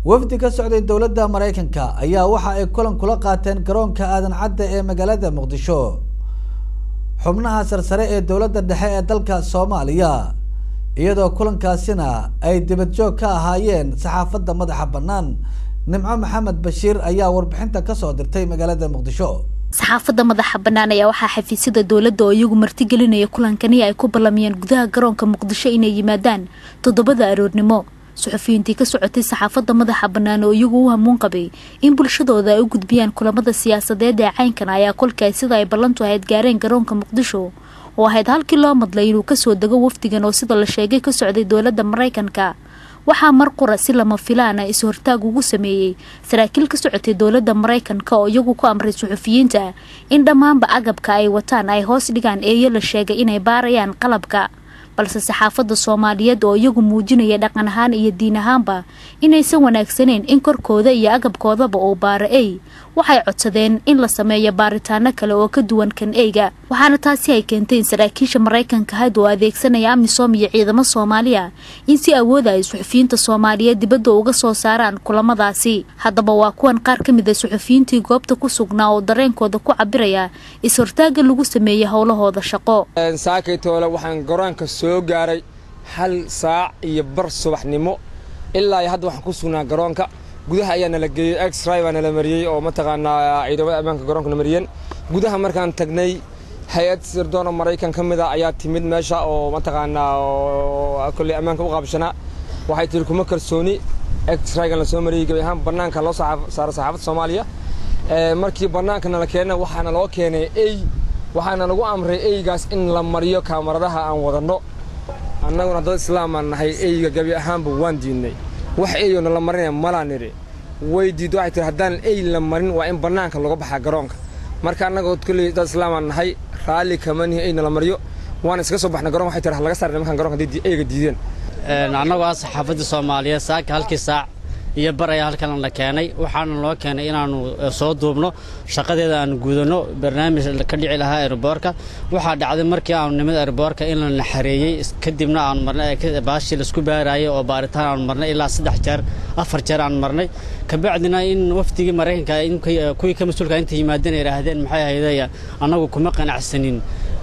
wafdi ka socday dowladda maraykanka ayaa waxa ay kulan kula qaateen garoonka aadan cadda ee magaalada muqdisho xubnaha sarsare ee dowladda dhexe ee dalka soomaaliya iyadoo kulankaasina ay dibadjoog ka ahaayeen saxaafadda madaxa bannaan nimco maxamed bashiir ayaa warbixinta kasoo dirtay magaalada muqdisho saxaafadda madaxa bannaan ayaa waxaa xafiisyada dowladda oo iyagu martigelinaya kulankani ay ku ballamiyeen gudaha garoonka muqdisho inay yimaadaan toddobada aroornimo suxufiyiintii ka socotay saxaafadda madaxa bannaan oo iyagu u hamuun qabay in bulshadooda ay u gudbiyaan kulamada siyaasadeed ee caynkan ayaa kolkaay sida ay ballantu ahayd gaareen garoonka muqdisho oo ahayd halkii loo madlay inuu kasoo dego wafdigan oo sida la sheegay ka socday dowladda maraykanka waxaa mar qura si lama filaana is-hortaag ugu sameeyey saraakiil ka socotay dowladda maraykanka oo iyagu ku amray suxufiyiinta in dhammaanba agabka ay wataan ay hoos dhigaan eeyo la sheegay inay baarayaan qalabka balse saxaafadda soomaaliyeed oo iyagu muujinaya dhaqan ahaan iyo diin ahaanba inaysan wanaagsaneyn in korkooda iyo agabkoodaba uu baaro ey waxay codsadeen in la sameeyo baaritaano kale oo ka duwan kan eyga waxaana taasi ay keentay in saraakiisha maraykanka had oo adeegsanaya amisom iyo ciidamo soomaaliya in si awooda ay suxufiyiinta soomaaliyeed dibadda uga soo saaraan kulamadaasi haddaba waa kuwan qaar ka mid a suxufiyiintii goobta ku sugnaa oo dareenkooda ku cabiraya is-hortaaga lagu sameeyey howlahooda shaqo saakaytoole waxaan garoonka soo gaaray hal saac iyo bar subaxnimo ilaa iyo hadda waxaan ku sugnaa garoonka gudaha ayaa nala geeyey exray baa nala mariyey oo mataqaanaa ciidamada ammaanka garoonka na mariyeen gudaha markaan tagnay hay-ad sirdoon oo maraykan ka mid a ayaa timid meesha oo mataqaanaa oo kolley ammaanka u qaabshanaa waxay tihi kuma kalsooni exraygan la soo mariyey gebi ahaan bannaanka loo saara saxaafadda soomaaliya markii bannaanka nala keenna waxaana loo keenay ey waxaana lagu amray eygaas in la mariyo kaamaradaha aan wadanno annaguna dad islaamaan nahay eyga gebi ahaanba waan diidnay wax eyona la marinaya malaa nidhi way diiddo waxay tihi haddaan ey la marin waa in bannaanka laga baxaa garoonka marka annagoo kolley dad islaamaan nahay raalli kama nihi eyna la mariyo waan iska soo baxnay garonka waxay tihi laga saar nimankan garonka haddii eyga diideen annagoo ah saxaafadda soomaaliyeed saaka halkii saac iyo bar ayaa halkan la keenay waxaana loo keenay inaannu soo duubno shaqadeeda aan gudanno barnaamij ka dhici lahaa aeroboorka waxaa dhacday markii aanu nimid aeroboorka in la naxareeyey kadibna aanu marnay baashii laisku baaraayay oo baaritaan aanu marnay ilaa saddex jeer afar jeer aanu marnay kabacdina in wafdigii maraykanka kuwii ka mas-uulka inta yimaadeen ay idhaahdeen maxay ahaydaya annagu kuma qanacsanin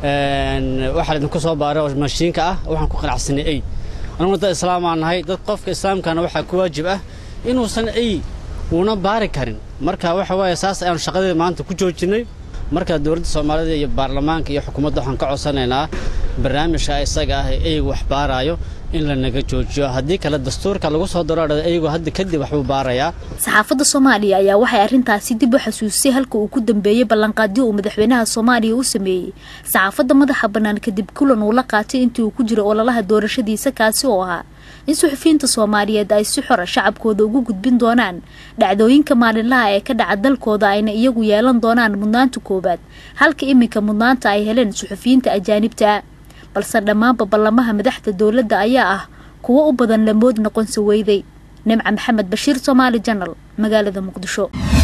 waxaa idinku soo baaray oo mashiinka ah waxaan ku qanacsanay ey anaguna dad islaamaan nahay dad qofka islaamkana waxaa ku waajib ah inuusan ey uuna baari karin marka waxa waaye saas ayaanu shaqadeeda maanta ku joojinnay marka dowladda soomaalida iyo baarlamaanka iyo xukuumadda waxaan ka codsanaynaa barnaamijka isaga ah ee eygu wax baaraayo in la naga joojiyo haddii kale dastuurka lagu soo daroodhada eygu hadda kadib waxbuu baarayaa saxaafadda soomaaliya ayaa waxay arrintaasi dib u xasuusisay halka uu ku dambeeyey ballanqaadyo uu madaxweynaha soomaaliya u sameeyey saxaafadda madaxa bannaan kadib kulan uu la qaatay intii uu ku jiro ololaha doorashadiisa kaasi oo ahaa in suxufiyiinta soomaaliyeed ay si xora shacabkooda ugu gudbin doonaan dhacdooyinka maalinlaha ee ka dhaca dalkooda ayna iyagu yeelan doonaan mudnaanta koowaad halka iminka mudnaanta ay heleen suxufiyiinta ajaanibta balse dhammaanba ballamaha madaxda dowladda ayaa ah kuwo u badan lamood noqonsa weyday nimca maxamed bashiir soomaali janal magaalada muqdisho